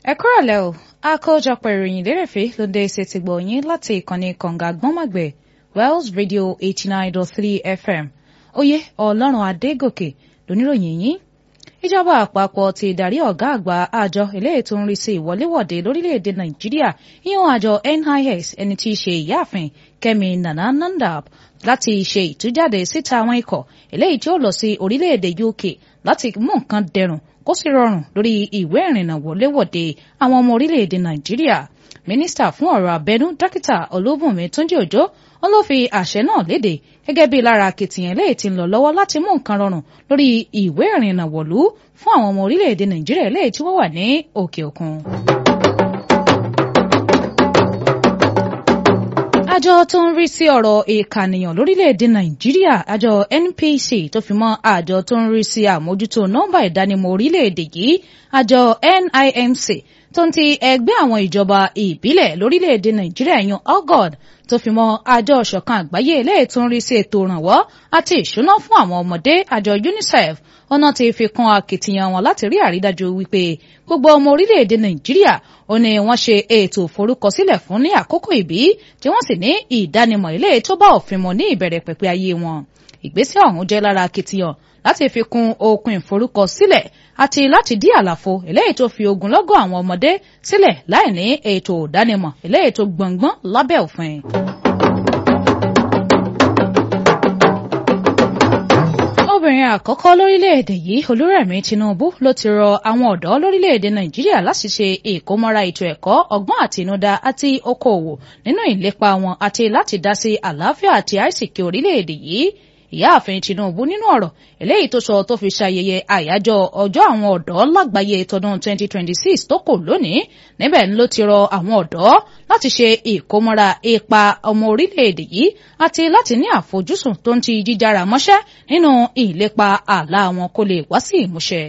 ẹ kúrọ̀lẹ́ o àkójọpọ̀ ìròyìn lérèfé ló dé ṣe ti gbọ̀ yín láti ìkànnì kànga gbọ́nmọ̀gbẹ̀ Wells Radio eighty nine dot three FM oyè ọlọ́run adégòkè lóníròyìn yín ìjọba àpapọ̀ ti darí ọ̀gá àgbà àjọ eléyìí tó ń rí sí ìwọléwọ̀de lórílẹ̀‐èdè nàìjíríà yíyan àjọ NIS ẹni tí í ṣe ìyáàfin kẹ́mi nana nandab láti ṣe ìtújáde síta àwọn ikọ̀ eléyìí tí ó lọ sí orílẹ̀‐èdè UK láti mú nǹkan dẹrùn kó sì rọrùn lórí ìwé ìrìnnà wọléwọ̀de àwọn ọmọ orílẹ̀‐èdè nàìjíríà mínísítà fún ọ̀rọ̀ abẹ́nú dókítà olúbùnmi túnjí òjó wọn ló fi àṣẹ náà léde gẹ́gẹ́ bí lára akitiyan lẹ́yìn tí ń lọ lọ́wọ́ láti mú nǹkan rọrùn lórí ìwé ìrìnnà wọ̀lú fún àwọn ọmọ orílẹ̀‐èdè nàìjíríà lẹ́yìn tí wọ́n wà ní òkè òkun. àjọ tó ń rí sí ọ̀rọ̀ ìkànìyàn lórílẹ̀‐èdè nàìjíríà àjọ NPC tó fi mọ́ àjọ tó ń rí sí àmójútó nọ́mbà ìdánimọ̀ orílẹ̀‐èdè yìí àjọ NIMC tó ń ti ẹgbẹ́ àwọn ìjọba ìbílẹ̀ lórílẹ̀‐èdè nàìjíríà yan OGOD tó fi mọ́ àjọ ìṣọ̀kan àgbáyé eléyìí tó ń rí sí ètò ìrànwọ́ àti ìṣúná fún àwọn ọmọdé àjọ UNICEF ọ̀nà ti fi kún akitiyan wọn láti rí àrídájú wípé gbogbo ọmọ orílẹ̀-èdè nàìjíríà ó ní wọ́n ṣe ètò ìforúkọsílẹ̀ fún ní àkókò ìbí tí wọ́n sì ní ìdánimọ̀ ilé tó bá òfin mu ní ìbẹ̀rẹ̀ pẹ̀pẹ̀ ayé wọn ìgbésẹ̀ ọ̀hún jẹ́ lára akitiyan láti fi kún okun ìforúkọsílẹ̀ àti láti dí àlàfo eléyìí tó fi ogunlọ́gọ̀ àwọn ọmọdé sílẹ̀ láì ní ètò ìdánimọ̀ eléyìí tó gbọ̀ngbọ́n lábẹ́ òfin. obìnrin àkọ́kọ́ lórílẹ̀‐èdè yìí olúrẹ̀mí tinubu ló ti rọ àwọn ọ̀dọ́ lórílẹ̀‐èdè nàìjíríà láti ṣe ìkómọ́ra ètò ẹ̀kọ́ ọgbọ́n àtinúdá àti okòòwò nínú ìlépa wọn àti láti dá sí àlàáfíà àti àìsìkí orílẹ̀‐èdè yìí ìyáàfin tinubu nínú ọ̀rọ̀ eléyìí tó sọ tó fi ṣayẹyẹ àyájọ́ ọjọ́ àwọn ọ̀dọ́ lágbàáyé tọdún 2026 tó kò lónìí níbẹ̀ ló ti rọ àwọn ọ̀dọ́ láti ṣe ìkómọ́ra ipa ọmọ orílẹ̀-èdè yìí àti láti ní àfojúsùn tó ń ti jíjára mọ́ṣẹ́ nínú ìlépa àlá wọn kó lè wá sí ìmúṣẹ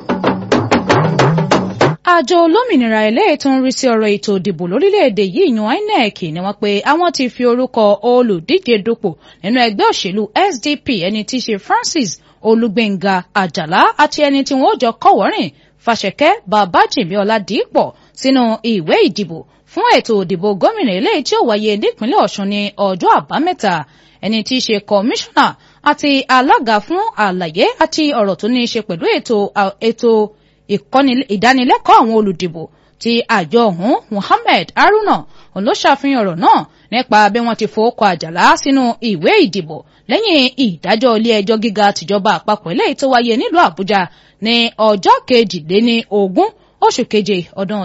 àjọ olómìnira eléyìí tó ń rí sí ọ̀rọ̀ ètò ìdìbò lórílẹ̀‐èdè yìí yan INEC ni wọ́n pé àwọn ti fi orúkọ olùdíje dupò nínú ẹgbẹ́ òṣèlú SDP ẹni tí í ṣe Francis Olúgbénga Àjàlá àti ẹni tí wọ́n jọ kọ́wọ́rìn Fàṣẹkẹ́ Babájìmí Ọládìípọ̀ sínú ìwé ìdìbò fún ètò ìdìbò gómìnà eléyìí tí ó wáyé nípínlẹ̀ Ọ̀ṣun ní ọjọ́ àbámẹ́ta ẹni tí í ṣe kọmíṣánná àti alága fún àlàyé àti ọ̀rọ̀ tó ní í ṣe pẹ̀lú ètò ètò ìkọ́ni ìdánilẹ́kọ̀ọ́ àwọn olùdìbò ti àjọ ọ̀hún Muhammed Haruna òun ló ṣàfihàn ọ̀rọ̀ náà nípa bí wọ́n ti fowókọ àjàlá sínú ìwé ìdìbò lẹ́yìn ìdájọ́ ilé ẹjọ́ gíga tìjọba àpapọ̀ eléyìí tó wáyé nílùú Àbújá ní ọjọ́ kejìléní ogún oṣù keje ọdún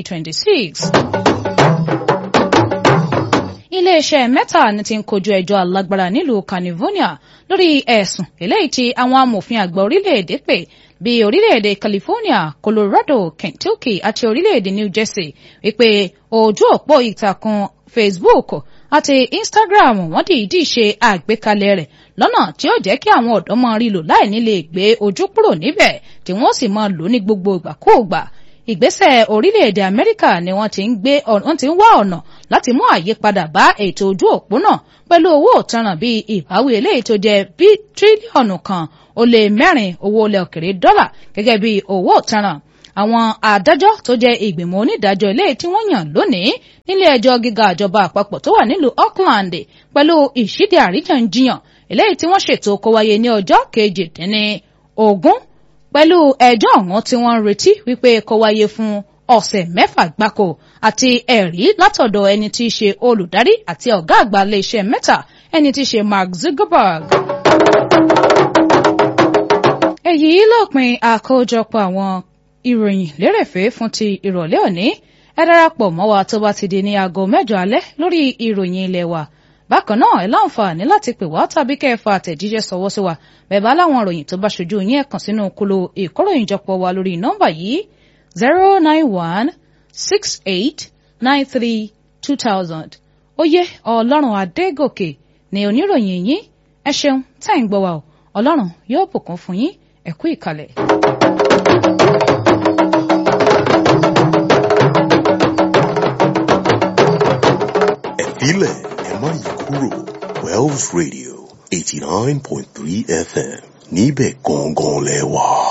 2026 iléeṣẹ́ mẹ́ta ni ti ń kojú ẹjọ́ alágbára nílùú California lórí ẹ̀sùn eléyìí tí àwọn amòfin àgbà orílẹ̀-èdè pè bí orílẹ̀-èdè California Colorado Kentucky àti orílẹ̀-èdè New Jersey wípé ojú òpó ìtàkùn Facebook àti Instagram wọ́n dìídì ṣe àgbékalẹ̀ rẹ̀ lọ́nà tí ó jẹ́ kí àwọn ọ̀dọ́ máa rí lò láì ní lè gbé ojú kúrò níbẹ̀ tí wọ́n sì máa lò ní gbogbo ìgbàkúùgbà ìgbésẹ̀ orílẹ̀-èdè Amẹ́ríkà ni wọ́n ti ń gbé wọ́n ti ń wá ọ̀nà láti mú àyípadà bá ètò ojú òpó náà pẹ̀lú owó òtanràn bíi ìbáwí eléyìí tó jẹ́ bí tírílíọ̀nù kan ó lé mẹ́rin owó ilẹ̀ òkèrè dọ́là gẹ́gẹ́ bí owó òtanràn àwọn adájọ́ tó jẹ́ ìgbìmọ̀ onídàájọ́ eléyìí tí wọ́n yàn lónìí nílé ẹjọ́ gíga ìjọba àpapọ̀ tó wà nílùú Auckland pẹ̀lú ìṣídì àríyànjiyàn eléyìí tí wọ́n ṣètò kó wáyé ní ọjọ́ kejìdínní ogún pẹ̀lú ẹjọ́ ọ̀hún tí wọ́n ń retí wípé kó wáyé fún ọ̀sẹ̀ mẹ́fà gbáko àti ẹ̀rí látọ̀dọ̀ ẹni tí í ṣe olùdarí àti ọ̀gá àgbà iléeṣẹ́ Meta ẹni tí í ṣe Mark Zuckerberg. èyí lópin àkójọpọ̀ àwọn ìròyìn lérèfé fún ti ìrọ̀lẹ́ òní ẹ darapọ̀ mọ́ wa tó bá ti di ní aago mẹ́jọ alẹ́ lórí ìròyìn ilé wa bákan náà ẹ láǹfààní láti pè wá tàbí kẹ́ ẹ fa àtẹ̀jíṣẹ́ sọwọ́ sí wa bẹ́ẹ̀ bá láwọn ìròyìn tó bá ṣojú yín ẹ kàn sínú kolo ìkóròyìnjọpọ̀ wa lórí nọ́mbà yìí zero nine one six eight nine three two thousand oyè ọlọ́run adégòkè ní oníròyìn yín ẹ ṣeun tẹ́ ń gbọ́ wa o ọlọ́run yóò bùkún fún yín ẹ kú ìkàlẹ̀. ẹ̀fílẹ̀ ẹ má yí kúrò Wells Radio eighty nine point three FM níbẹ̀ gangan lẹ wà.